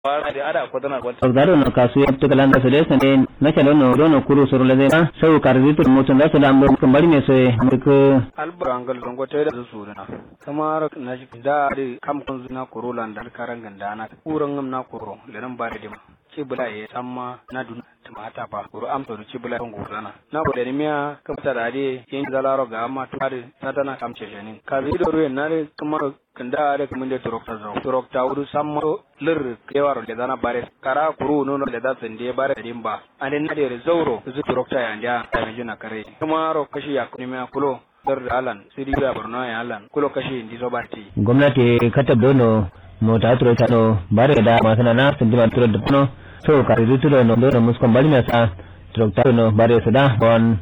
wara da ada ko dana ko Ogdaro no kasu ya to kalanda su desa ne na kalo no dono kuru suru le zema sau karzitu mutun da su da ambo kambari me so muk albarangal dongo te da su na kamar na shi da da kam kun zuna kurulan da karan ganda na kuran ngam na kuro lenan bare dima ci bula ye samma na dun mata pa kuro am to ci bula kon gurana na ko da miya kam ta da de yin zalaro ga amma to da tata na kam ce jenin ka zi do ruwan na de kamar kanda da kuma da turokta zo turokta wudu samma lir kewaro da zana bare kara kuru no no da da sende bare da dimba ane na de zauro zu turokta ya ndia ta mi juna kare kuma ro kashi ya kuni miya kulo dar da alan sidi da borno ya alan kulo kashi ndi zo barti gwamnati katab dono mota turo ta no bare da masana na sun dima turo da no so karzitu no dono muskon bari me sa turokta no bare su da bon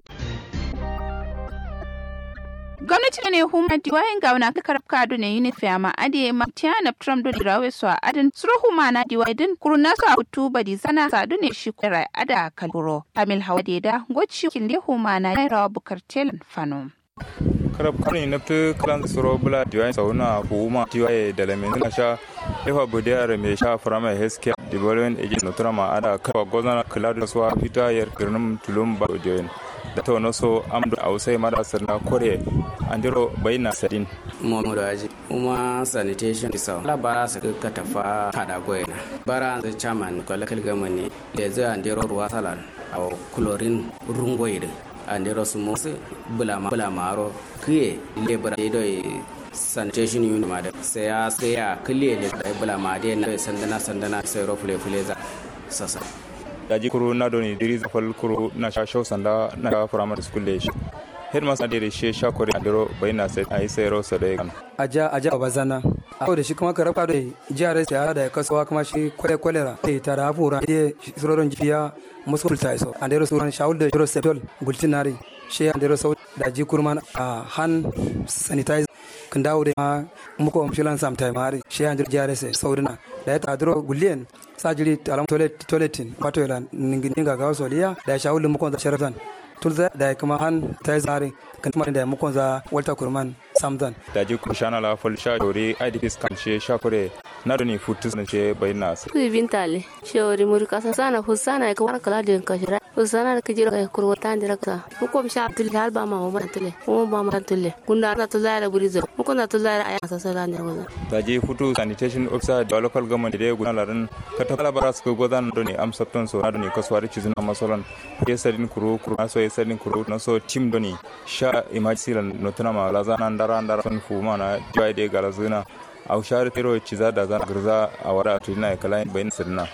gwamnati ne huma diwayin ga wani kakar kado ne uniform a ade matiana trump do dirawe so adin suro huma na diwai din kuruna so abutu badi zana sadu ne shi kwera ada kalburo kamil hawa da goci kille huma na rawa bukar telan fano karab kani nafti kalan suro bula diwain sauna huma diwaye da lamin na sha efa budiyar mai sha firama healthcare development agent notura ma ada kafa gozana kula suwa fita yar girnin tulum ba diwain da ta wani so amdu a wasai marasar na kore andiro bayina sadin momodo aji uma sanitation isa la bara sa ka tafa kada goyena bara the chairman ko lakal gamani le za andiro ruwa salan aw chlorine rungoyde andiro sumo bulama bulama ro kiye le bara do sanitation unit ma da sai ya sai ya kille le da bulama de na sandana sandana sai ro fule fule za sasa daji kuru na doni diri zafal kuru na sha shau sanda na sha primary school da shi headmaster da shi sha kore a dero bai na sai a yi sai rosa da ya kan aja aja bazana a da shi kuma ka rafa da jihar sai da kasuwa kuma shi kwale kwalera da ta da fura da surorin jiya musu ta iso an dero suran shaul da jiro septol gultinari shi an dero sau da ji kurman a hand sanitizer kan dawo da ma muko amshilan samtai mari shi an dero jihar sai saudina da ya tadiro gulliyan sajiri alam toilet toiletin wato ila ningin ga gawo soliya da ya shaul muko da sharafan tulza da kuma han ta zare kan kuma da muko za walta kurman samzan daji ku shana la fol sha dori idps kan she sha kore na doni futus na she bai na sai ku bintale shori muri kasa sana husana ka war kala din ka shira husana da kujira ka kurwa ta ndira ka muko sha tul hal ba ma ma tule mu ba ma tule kunda na tulza da buri zo muko na tulza da aya sasa da ne wazo daji futu sanitation officer da local government da guna larin ka ta kala bara su godan doni am sapton so na doni kaswari cizuna masolan yesadin kuru kuru na so yesadin kuru na so team doni sha emergency lan notuna ma lazana ndara ndara son fuma na jiwa de galazuna au share tero ciza da zan girza a wada tulina kala bayin sirna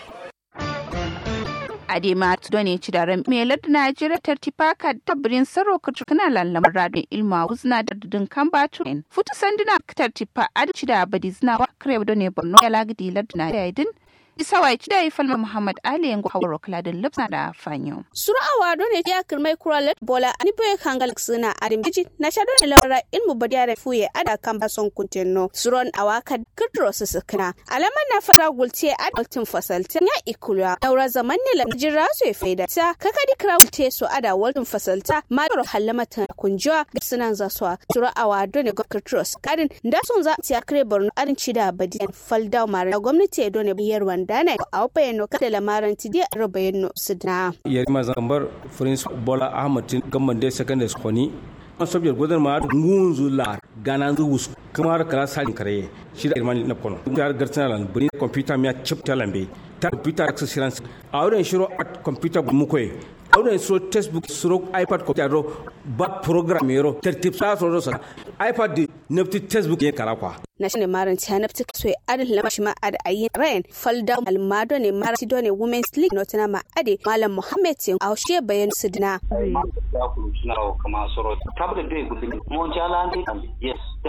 adema tudo ne ci daren melar da najeriya tartifaka tabbirin saro kutukuna lallamar radin ilma wuzna da dudun kan batu futu sanduna tartifa adici da badizna wa kare da ne borno ya lagidi lardin najeriya din isa wa ci da yi falma muhammad ali yango hawar kaladin lipsa da fanyo sura awa do ne ya kirmai kuralet bola ani boye kangal suna arim biji na sha do ne lawara ilmu badiyare fuye ada kan bason kuntenno suron awaka kidro su sukna alaman na fara gulce ad altin fasalta ya ikulwa daura zaman ne lam jira su ya faida ta kakadi kira gulce su ada waltin fasalta ma do halamata kunjwa ga sunan za su sura awa do ne ga kidro su kadin da sun za ta kire borno arin cida badiyan faldaw mara gwamnati do ne biyar dana a bayano kada lamarin ti dia rabayano sidna ya ma zambar prince bola ahmad gamban da secondary school ni an sobiyar gudun ma ngunzu la gana zu wus kamar kala salin kare shi da irmani na kono jar gartana lan buri computer mi chip talambe ta computer access a wurin shiro at computer mu koy awden so textbook suro ipad ko jaro ba program yero tertip sa so sa ipad di nepti textbook ye kala kwa na shine maran ta nafti so adin lama shi ma ad ayin rain falda almado ne mara ti done women's league notana ma ade malam muhammad tin a she bayan sidna kama soro tabda be gudin mo jala yes